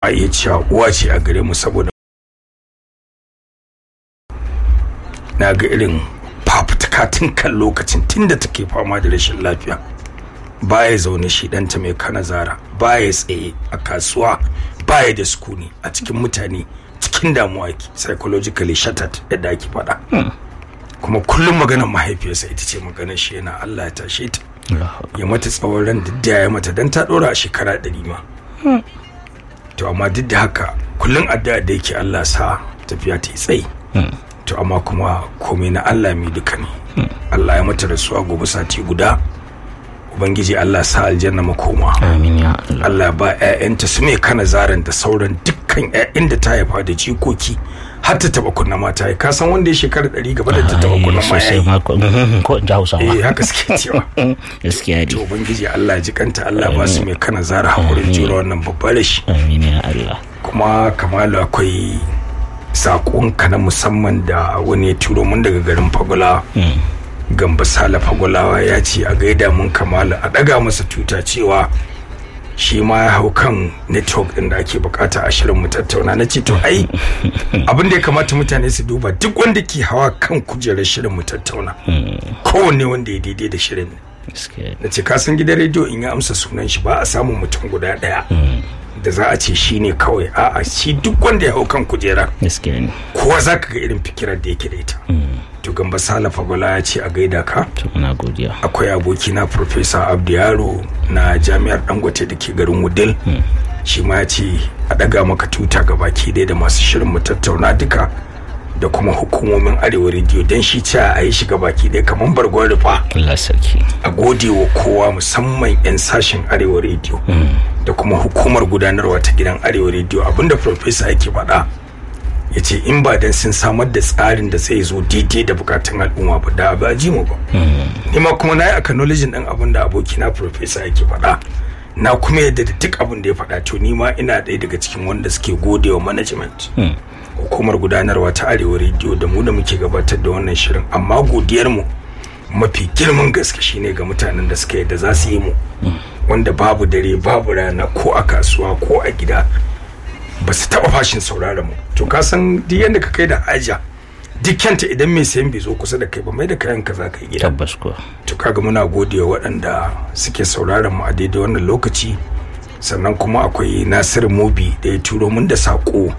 a iya cewa uwa ce a gare mu saboda na ga irin fafutuka tun kan lokacin tun da take fama da rashin lafiya baya zaune shi ɗanta mai kana zara baya tsaye a kasuwa baya da sukuni a cikin mutane cikin damuwa ki psychologically shattered yadda ake faɗa kuma kullum maganar mahaifiyarsa ita ce maganar shi yana Allah ya tashe ta ya mata tsawon ran da ya mata dan ta ɗora a shekara ɗari ma to amma duk da haka kullum addu'a da yake Allah sa tafiya ta yi tsayi to amma kuma komai na Allah mai duka ne Allah ya mata rasuwa gobe sati guda ubangiji Allah sa aljanna makoma amin ya Allah Allah ba ƴaƴanta su mai kana zaran da sauran dukkan ƴaƴan da ta haifa da jikoki har ta taba kunna mata ya kasan wanda ya shekara ɗari gaba da ta taba kunna ma sosai yayi ma ko ko in ji hausawa eh haka suke cewa gaskiya to ne ubangiji Allah ya ji kanta Allah ba su mai kana zara hakurin jura wannan babbar rashi amin ya Allah kuma kamalu akwai saƙonka na musamman da wani ya turo mun daga garin fagula gamba sala fagulawa ya ce a gaida mun kamalu a ɗaga masa tuta cewa shi ma ya hau kan network ɗin da ake bukata a shirin mu tattauna na ce to ai abin da ya kamata mutane su duba duk wanda ke hawa kan kujerar shirin mu tattauna kowanne wanda ya daidai da shirin gaskiya na ce kasan gidan rediyo in ya amsa sunan shi ba a samun mutum guda ɗaya da za a ce shi ne kawai a'a shi duk wanda ya hau kan kujera gaskiya ne kowa za ka ga irin fikirar da yake da ita to gamba sala fagola ya ce a gaida ka to muna godiya akwai abokina professor abdu yaro na jami'ar dangote da ke garin wudil shi ma ya ce a daga maka tuta ga baki ɗaya da masu shirin mu tattauna duka da kuma hukumomin arewa rediyo don shi ce a yi shiga baki ɗaya kamar bargon rufa Allah sarki a gode wa kowa musamman 'yan sashen arewa rediyo da kuma hukumar gudanarwa ta gidan arewa rediyo abinda profesa yake faɗa ya ce in ba dan sun samar da tsarin da zai zo daidai da bukatun al'umma ba da ba ji mu ba ni ma kuma na yi acknowledging ɗin abin da abokina profesa yake faɗa na kuma yadda da duk abin da ya faɗa to ni ma ina ɗaya daga cikin wanda suke gode wa management hukumar gudanarwa ta arewa rediyo da mu da muke gabatar da wannan shirin amma godiyar mu mafi girman gaske shine ga mutanen da suka yadda za su yi mu wanda babu dare babu rana ko a kasuwa ko a gida ba su taba fashin sauraron mu to ka san duk yadda ka kai da haja dukkanta idan mai sayan bai zo kusa da kai ba mai da kayan ka za ka yi gida tabbas ko to kaga muna godewa waɗanda suke sauraron mu a daidai wannan lokaci sannan kuma akwai nasir mobi da ya turo mun da saƙo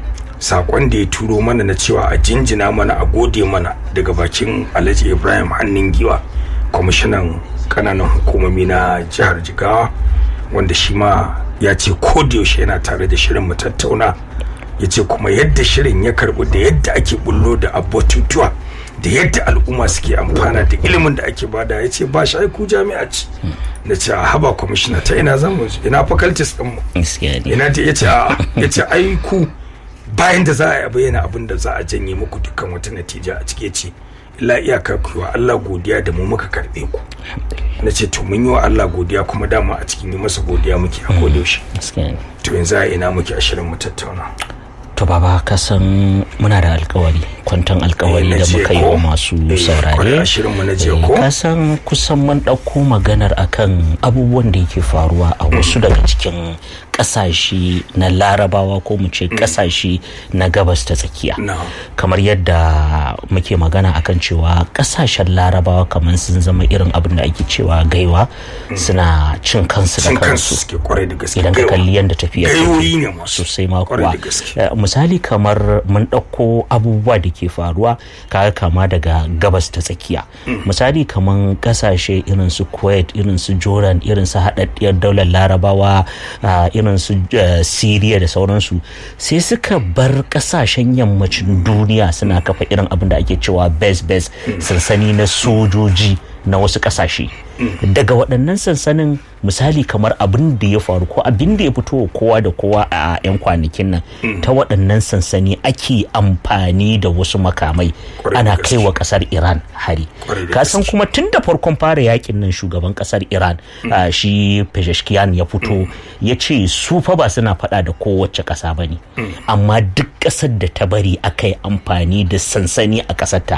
saƙon da ya turo mana na cewa a jinjina mana a gode mana daga bakin alhaji ibrahim hannun giwa kwamishinan kananan hukumomi na jihar jigawa wanda shi ma ya ce yaushe yana tare da shirin mu tattauna ya ce kuma yadda shirin ya karbu da yadda ake bullo da abbatutuwa da yadda al'umma suke amfana da ilimin da ake bada ya ce ba shi aiku jami'a ce na ce a haba kwamishina ta ina zamu ina faculties din mu gaskiya ne ina ta yace a yace aiku bayan da za a yi bayyana abin da za a janye muku dukkan wata natija a cike ce illa iyaka ku yi wa Allah godiya da mu muka karbe ku na ce to mun yi wa Allah godiya kuma dama a cikin yi masa godiya muke a kodayaushe gaskiya ne to yanzu a ina muke a shirin mu tattauna to baba ka san muna da alkawari kwantan alkawari Eh, na da jiya muka yi ko? wa masu Eh, kwarai saurare a shirinmu na jiya Eh, ko? ka san kusan mun ɗauko maganar akan abubuwan da yake faruwa a wasu daga cikin ƙasashe na larabawa ko mu ce ƙasashe na gabas ta tsakiya na kamar yadda muke magana akan cewa ƙasashen larabawa kamar sun zama irin abin da ake cewa gaiwa suna cin kansu da cin kansu kansu suke kwarai da gaske idan ka Gaiwa. kalli yadda tafiya take. gaiwoyi ne masu sosai ma kwarai kuwa da gaske Eh, misali kamar mun ɗauko abubuwa da ke faruwa kaga kama daga gabas ta tsakiya misali kamar ƙasashe irin su kuwait irin su jordan irin su haɗaɗɗiyar daular larabawa ah, irin su eh, syria da sauransu sai suka bar ƙasashen yammacin duniya suna kafa irin abin da ake cewa base base sansani na sojoji na wasu ƙasashe daga waɗannan sansanin misali kamar abin da ya faru ko abin da ya fito wa kowa da kowa a 'yan kwanakin nan ta waɗannan sansani ake amfani da wasu makamai Kwarai da ana gaske. kai wa ƙasar iran hari Kwarai da kasan gaske. kuma tun da farkon fara yakin nan shugaban ƙasar iran ah, shi pezeshkian ya fito ya ce su fa ba suna faɗa da kowace ƙasa ba ne amma duk ƙasar da ta bari aka yi amfani da sansani a ƙasarta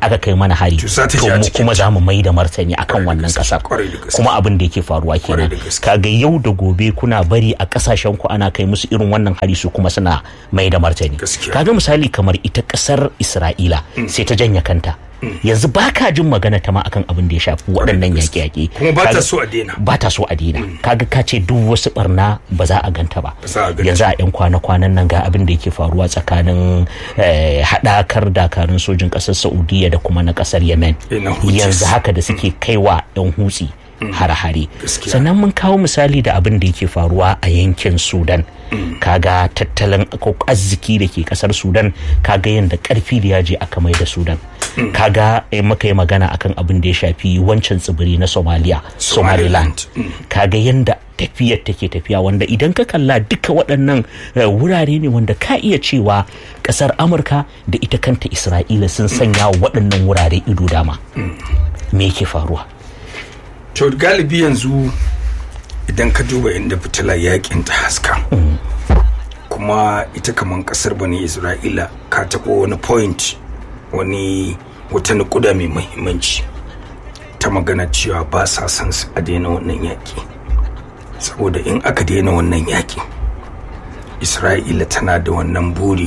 aka kai mana hari To za ta to ji a mu cikin kuma ta. za mu mai da martani akan Kwarai da wannan gaske, kasar kwarai da gaske. kuma abin da yake faruwa Kwarai kenan da gaske. kaga yau da gobe kuna bari a kasashen ku ana kai musu irin wannan hari su kuma suna mai da martani Gaskiya. kaga misali kamar ita kasar Isra'ila sai ta janya kanta yanzu ba ka jin magana ta ma akan abin da ya shafi waɗannan gaske. yaƙe-yaƙe Kuma ba ta Kaga- so a daina. ba ta so a daina kaga ka ce duk wasu barna ba za a ganta ba Ba za a ganta. yanzu a 'yan kwana-kwanan nan ga abin da yake faruwa tsakanin eh, haɗakar dakarun sojin ƙasar saudiya da kuma na ƙasar yemen Eh, na Houthis. yanzu haka da suke kaiwa 'yan hutsi hare-hare Gaskiya. sannan mun kawo misali da abin da yake faruwa a yankin sudan kaga tattalin ko arziki da ke kasar sudan kaga yadda karfi da yaji aka mai da sudan kaga eh, muka yi magana akan abin da ya shafi wancan tsibiri na somalia somaliland Somaliland. kaga yadda tafiyar take tafiya wanda idan ka kalla duka waɗannan eh, wurare ne wanda ka iya cewa ƙasar amurka da ita kanta isra'ila sun sanya wa waɗannan wurare ido dama me yake faruwa to galibi yanzu idan ka duba inda fitilar yakin ta haska kuma ita kaman kasar bane isra'ila ka taɓa wani point wani wata nukuda mai mahimmanci ta magana cewa ba sa son su a daina wannan yaƙi saboda in aka daina wannan yaƙi isra'ila tana da wannan buri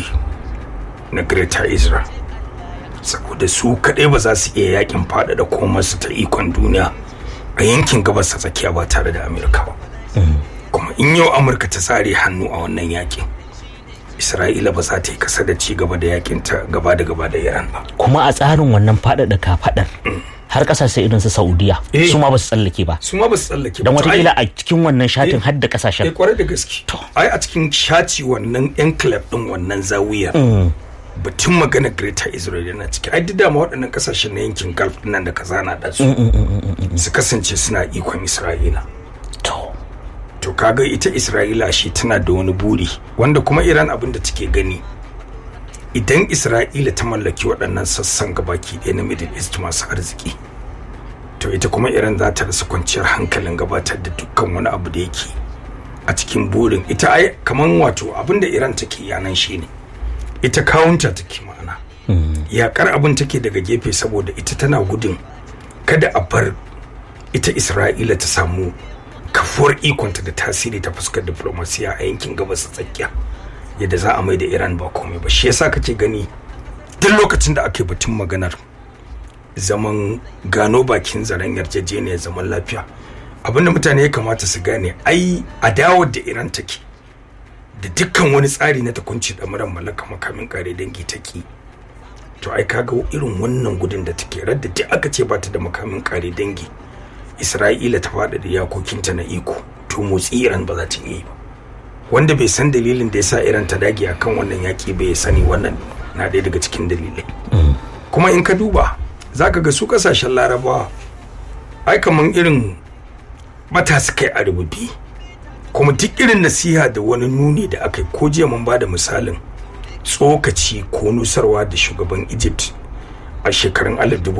na greater israel saboda su kaɗai ba za su iya yakin faɗaɗa komarsu ta ikon duniya a yankin gabas ta tsakiya ba tare da amurka ba kuma in yau amurka ta tsare hannu a wannan yakin isra'ila ba za ta yi kasa da ci gaba da yakin ta gaba da gaba da iran ba kuma a tsarin wannan faɗaɗa kafaɗar har ƙasashe irin su saudiya Eh. su ma ba su tsallake ba su ma ba su tsallake don ba To ai- watakila a cikin wannan shatin Eh. har da eh ƙasashen kwarai da gaske To. ai a cikin shaci wannan enclave din wannan zawiyar batun magana greater israel yana ciki ai duk dama waɗannan kasashen na yankin gulf nan da ka zana da su su kasance suna ikon isra'ila to to kaga ita isra'ila shi tana da wani buri wanda kuma iran abin da take gani idan isra'ila ta mallaki waɗannan sassan gabaki ɗaya na middle east masu arziki to ita kuma iran za ta rasa kwanciyar hankalin gabatar da dukkan wani abu da yake a cikin burin ita ai kaman wato abin da iran take yanan shi ne ita kawunta take ma'ana yakar abin take daga gefe saboda ita tana gudun kada a bar ita isra'ila ta samu kafuwar ikonta da tasiri ta fuskar diplomasiya a yankin gabas ta tsakiya yadda za a mai da iran ba komai ba shi yasa kake gani duk lokacin da ake batun maganar zaman gano bakin zaren yarjejeniyar zaman lafiya abinda mutane ya kamata su gane ai adawar da iran take da dukkan wani tsari na takunci da muran mallaka makamin kare dangi take to ai kaga irin wannan gudun da take radda duk aka ce ba ta da makamin kare dangi isra'ila ta faɗa da yakokinta na iko to motsi iran ba za ta iya yi ba wanda bai san dalilin da yasa iran ta dage akan wannan yaki bai sani wannan na ɗaya daga cikin dalilai kuma in ka duba za ka ga su kasashen larabawa ai kaman irin bata su kai a rububi kuma duk irin nasiha da wani nuni da aka yi ko jiya mun ba da misalin tsokaci ko nusarwa da shugaban egypt a shekarun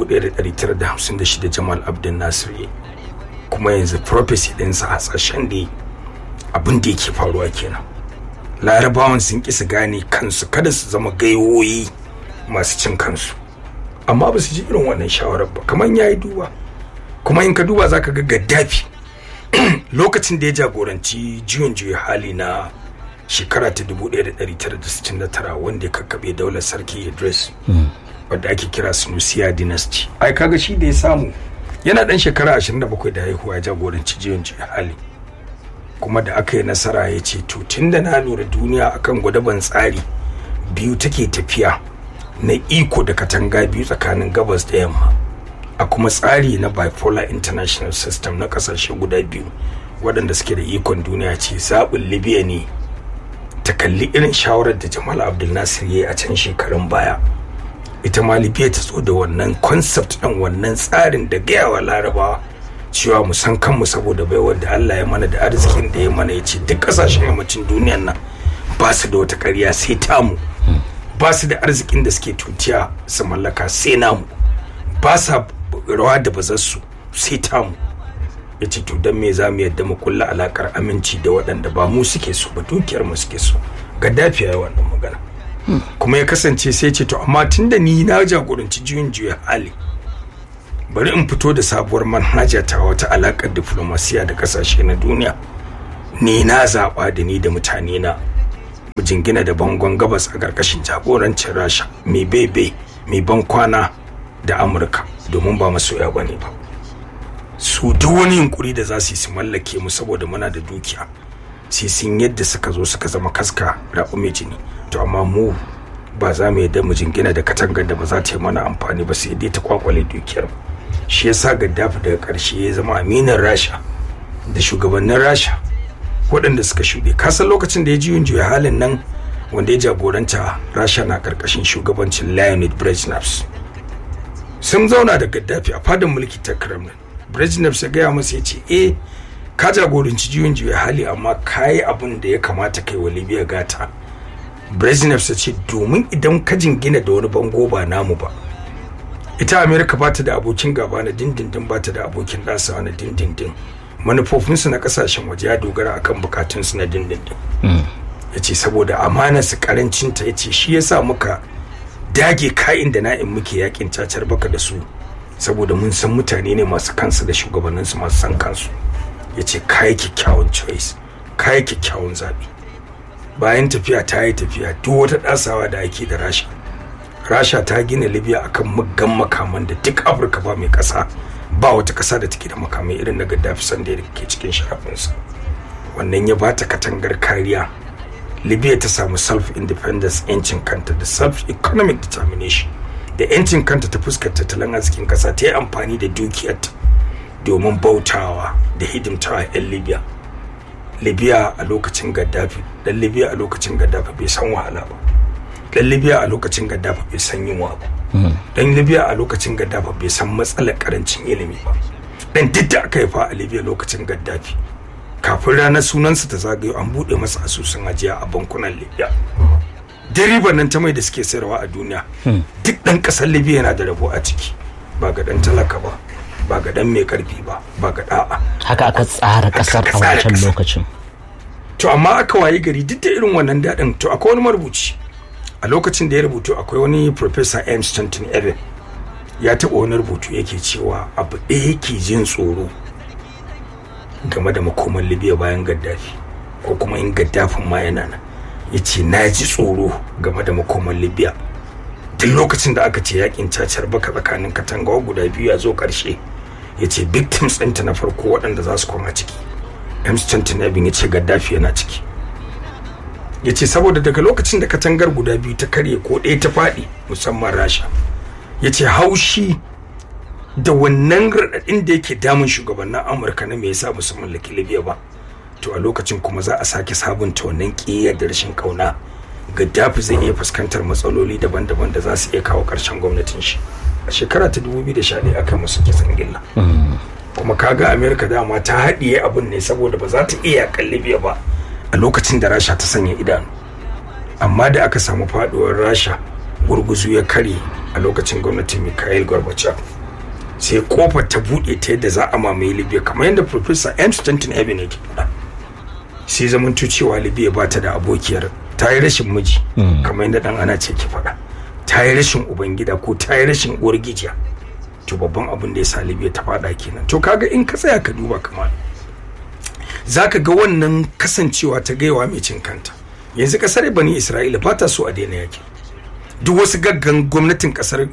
1956 jamal abdul nasir ya yi. kuma yanzu prophecy ɗinsa hasashen da abin da yake faruwa kenan larabawan sun ƙi su gane kansu kada su zama gaiwoyi masu cin kansu amma ba su ji irin wannan shawarar ba kamar ya yi duba kuma in ka duba za ka ga gaddafi lokacin da ya jagoranci juyin juya hali na shekara ta 1969 wanda ya kakkaɓe daular sarki idris wadda ake kira sunusiya dynasty ai kaga shi da ya samu yana dan shekara 27 da haihuwa ya jagoranci juyin juya hali kuma da aka yi nasara ya ce to tun da na lura duniya akan gwadaban tsari biyu take tafiya na iko da katanga biyu tsakanin gabas da yamma a kuma tsari na bipolar international system na kasashe guda biyu waɗanda suke da ikon duniya ce zaɓin libya ne ta kalli irin shawarar da jamal abdul nasir ya yi a can shekarun baya ita ma libya ta zo da wannan concept ɗin wannan tsarin da gayawa larabawa cewa mu san kanmu saboda bai wanda allah ya mana da arzikin da ya mana ya ce duk ƙasashen yammacin duniyan nan ba su da wata ƙarya sai tamu ba su da arzikin da suke tutiya su mallaka sai namu ba sa rawa da bazarsu sai tamu ya ce to don me za mu yadda mu kulla alakar aminci da waɗanda ba mu suke so ba dukiyar mu suke so gaddafi ya yi wannan magana kuma ya kasance sai ce to amma tunda ni na jagoranci juyin juya hali bari in fito da sabuwar manhaja ta wata alakar diplomasiya da kasashe na duniya ni na zaɓa da ni da mutane na mu jingina da bangon gabas a ƙarƙashin jagorancin rasha mai bebe mai ban kwana da amurka domin ba masoya ba ne ba su duk wani yunkuri da za su yi su mallake mu saboda muna da dukiya sai sun yadda suka zo suka zama kaska raɓu mai jini to amma mu ba za mu yadda mu jingina da katangar da ba za ta yi mana amfani ba sai dai ta kwakwale dukiyar shi yasa gaddafi daga ƙarshe ya zama aminin rasha da shugabannin rasha waɗanda suka shuɗe kasan lokacin da ya ji juya halin nan wanda ya jagoranta rasha na ƙarƙashin shugabancin leonid brezhnev sun zauna da gaddafi a fadin mulki ta kremlin brezhnev ya gaya masa ya ce eh ka jagoranci juyin juya hali amma ka yi abin da ya kamata kai wa libya gata brezhnev ya ce domin idan ka jingina da wani bango ba namu ba ita amerika ba ta da abokin gaba na dindindin ba ta da abokin ɗasawa na dindindin manufofinsu na kasashen waje ya dogara akan bukatunsu na dindindin ya ce saboda amanarsu karancinta ya ce shi yasa muka dage ka'in da na'in muke yakin cacar baka da su saboda mun san mutane ne masu kansu da shugabanninsu masu san kansu ya ce kayi kyakkyawan choice kayi kyakkyawan zaɓe bayan tafiya ta yi tafiya duk wata ɗasawa da ake da rasha rasha ta gina libya akan muggan makaman da duk afirka ba mai ƙasa ba wata ƙasa da take da makamai irin na gaddafi sanda da ke cikin sharafinsa wannan ya ba ta katangar kariya libya ta samu self independence yancin kanta da self economic determination da yancin kanta ta fuskar tattalin arzikin ƙasa ta yi amfani da dukiyarta domin bautawa da hidimtawa 'yan libya libya a lokacin gaddafi dan libya a lokacin gaddafi bai san wahala ba dan libya a lokacin gaddafi bai san yunwa ba dan libya a lokacin gaddafi bai san matsalar karancin ilimi ba dan duk da aka haifa a libya lokacin gaddafi kafin ranar sunansa ta zagayo an buɗe masa asusun ajiya a bankunan libya diriban nan ta mai da suke sayarwa a duniya duk ɗan ƙasar libya yana da rabo a ciki ba ga ɗan talaka ba ba ga ɗan mai ƙarfi ba ba ga ɗa'a haka aka tsara kasar a wancan lokacin to amma aka wayi gari duk da irin wannan daɗin to akwai wani marubuci a lokacin da ya rubutu akwai wani professor M. Stanton Eben ya taɓa wani rubutu yake cewa abu ɗaya yake jin tsoro game da makoman libya bayan gaddafi ko kuma in gaddafin ma yana nan ya ce na ji tsoro game da makoman libya duk lokacin da aka ce yakin cacar baka tsakanin katangawa guda biyu ya zo ƙarshe ya ce victims ɗinta na farko waɗanda za su koma ciki M. Stanton Eben ya ce gaddafi yana ciki ya ce saboda daga lokacin da katangar guda biyu ta karye ko ɗaya ta faɗi musamman rasha ya ce haushi da wannan raɗaɗin da yake damun shugabannin amurka na me yasa musu mallaki libya ba to a lokacin kuma za a sake sabunta wannan ƙiyar da rashin ƙauna gaddafi zai iya fuskantar matsaloli daban-daban da za su iya kawo ƙarshen gwamnatin shi a shekara ta 2011 aka musu kisan gilla kuma kaga amerika dama ta haɗiye abin ne saboda ba za ta iya yakan libya ba a lokacin da rasha ta sanya idanu amma da aka samu faduwar rasha gurguzu ya kare a lokacin gwamnatin mikhail gorbachev sai kofar ta buɗe ta yadda za a mamaye libya kamar yadda professor m stanton eben yake faɗa sai zamanto cewa libya ba ta da abokiyar ta yi rashin miji kamar yadda dan ana ce ke faɗa ta yi rashin ubangida ko ta yi rashin uwar gijiya to babban abin da ya sa libya ta faɗa kenan to kaga in ka tsaya ka duba kamar za ka ga wannan kasancewa ta gaiwa mai cin kanta yanzu kasar bani isra'ila ba ta so a daina yaki duk wasu gaggan gwamnatin kasar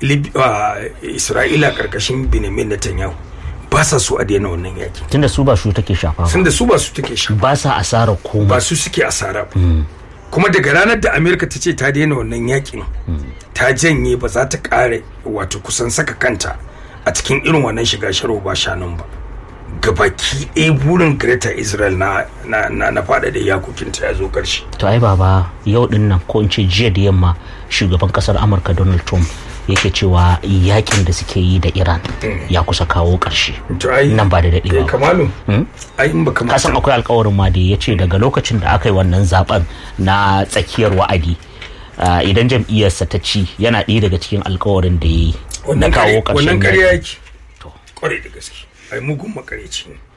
isra'ila karkashin benjamin netanyahu ba sa so a daina wannan yaki tunda su ba su take shafa sun da su ba su take shafa ba sa asara komai ba su suke asara ba kuma daga ranar da amerika ta ce ta daina wannan yakin ta janye ba za ta kare wato kusan saka kanta a cikin irin wannan shiga sharo ba shanun ba gabaki ɗaya burin Greater Israel na na na, na fada da yakokinta ya zo ƙarshe. to ai baba yau din nan ko in ce jiya da yamma shugaban kasar Amurka Donald Trump yake cewa yakin da suke yi da Iran ya kusa kawo ƙarshe To ai nan ba da eh, daɗewa ba. Kamalu. Ai in baka ka san akwai alkawarin ma da ya ce daga lokacin da aka yi wannan zaben na tsakiyar wa'adi ah, idan jam'iyyarsa ta ci yana ɗaya daga cikin alkawarin da ya yi na wannan kawo kare- wannan ƙarshen ƙarya yaƙi. yake. Kwarai da gaske. Ai mugun makareci ne.